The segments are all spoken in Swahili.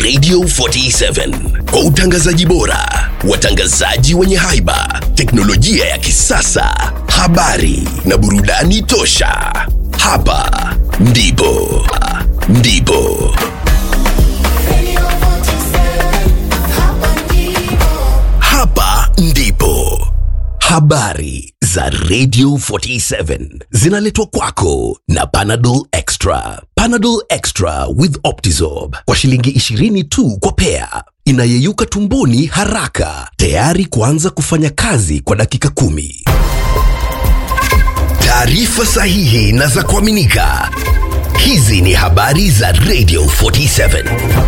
Radio 47 kwa utangazaji bora, watangazaji wenye haiba, teknolojia ya kisasa, habari na burudani tosha. Hapa ndipo ndipo hapa ndipo habari za Radio 47 zinaletwa kwako na Panadol Extra. Panadol Extra with Optizorb kwa shilingi 20 tu kwa pea, inayeyuka tumboni haraka, tayari kuanza kufanya kazi kwa dakika kumi. Taarifa sahihi na za kuaminika. Hizi ni habari za Radio 47.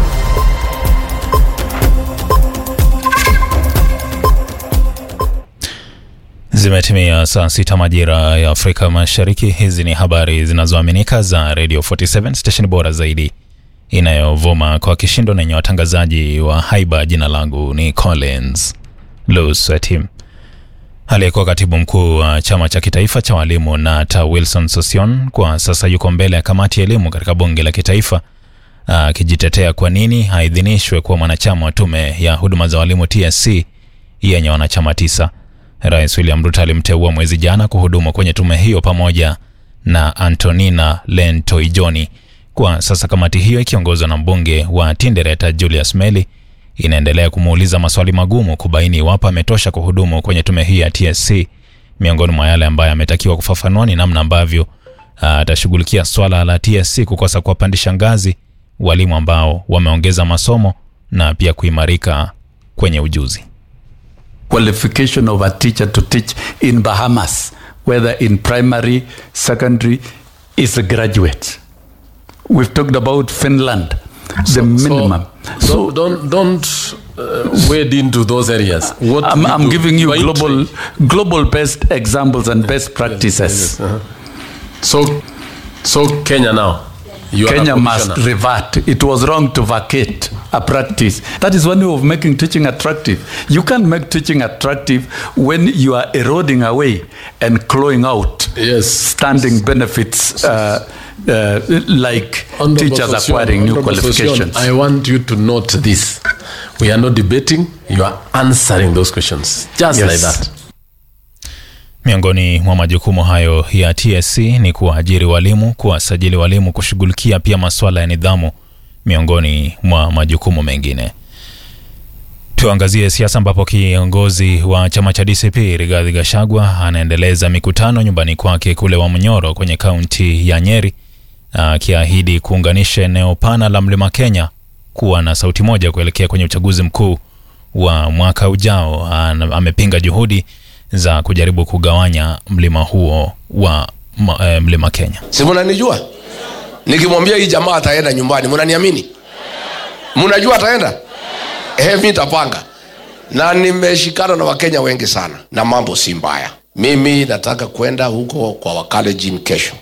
Zimetimia saa sita majira ya Afrika Mashariki. Hizi ni habari zinazoaminika za Radio 47 station bora zaidi inayovuma kwa kishindo na yenye watangazaji wa haiba. Jina langu ni Collins Lusweti. Aliyekuwa katibu mkuu wa chama cha kitaifa cha walimu NATA Wilson Sosion kwa sasa yuko mbele ya kamati ya elimu katika bunge la kitaifa akijitetea kwa nini haidhinishwe kuwa mwanachama wa tume ya huduma za walimu TSC yenye wanachama tisa. Rais William Ruto alimteua mwezi jana kuhudumu kwenye tume hiyo pamoja na Antonina Lentoijoni. Kwa sasa kamati hiyo ikiongozwa na mbunge wa Tindereta Julius Meli inaendelea kumuuliza maswali magumu kubaini iwapo ametosha kuhudumu kwenye tume hii ya TSC. Miongoni mwa yale ambayo ametakiwa kufafanua ni namna ambavyo atashughulikia swala la TSC kukosa kuwapandisha ngazi walimu ambao wameongeza masomo na pia kuimarika kwenye ujuzi. qualification of a teacher to teach in Bahamas, whether in primary, secondary, is a graduate. We've talked about Finland, the minimum. So, don't don't uh, wade into those areas. What I'm, we I'm do giving you by global, tra- global best examples and best practices. Uh-huh. So, so Kenya now. You are a Kenya must commissioner. revert. It was wrong to vacate a practice. That is one way of making teaching attractive. You can't make teaching attractive when you are eroding away and clawing out Yes. standing benefits uh, uh, like Honorable teachers Sossion, acquiring new Honorable Sossion, qualifications. I want you to note this. We are not debating. You are answering those questions. Just Yes. like that. Miongoni mwa majukumu hayo ya TSC ni kuwaajiri walimu, kuwasajili walimu, kushughulikia pia masuala ya nidhamu, miongoni mwa majukumu mengine. Tuangazie siasa ambapo kiongozi wa chama cha DCP Rigathi Gachagua anaendeleza mikutano nyumbani kwake kule Wamnyoro kwenye kaunti ya Nyeri, akiahidi kuunganisha eneo pana la Mlima Kenya kuwa na sauti moja kuelekea kwenye uchaguzi mkuu wa mwaka ujao. Ana- Amepinga juhudi za kujaribu kugawanya mlima huo wa ma, eh, Mlima Kenya. si munanijua nikimwambia hii jamaa ataenda nyumbani munaniamini munajua ataenda eh, mi tapanga na nimeshikana na wakenya wengi sana na mambo si mbaya mimi nataka kwenda huko kwa wakalejin kesho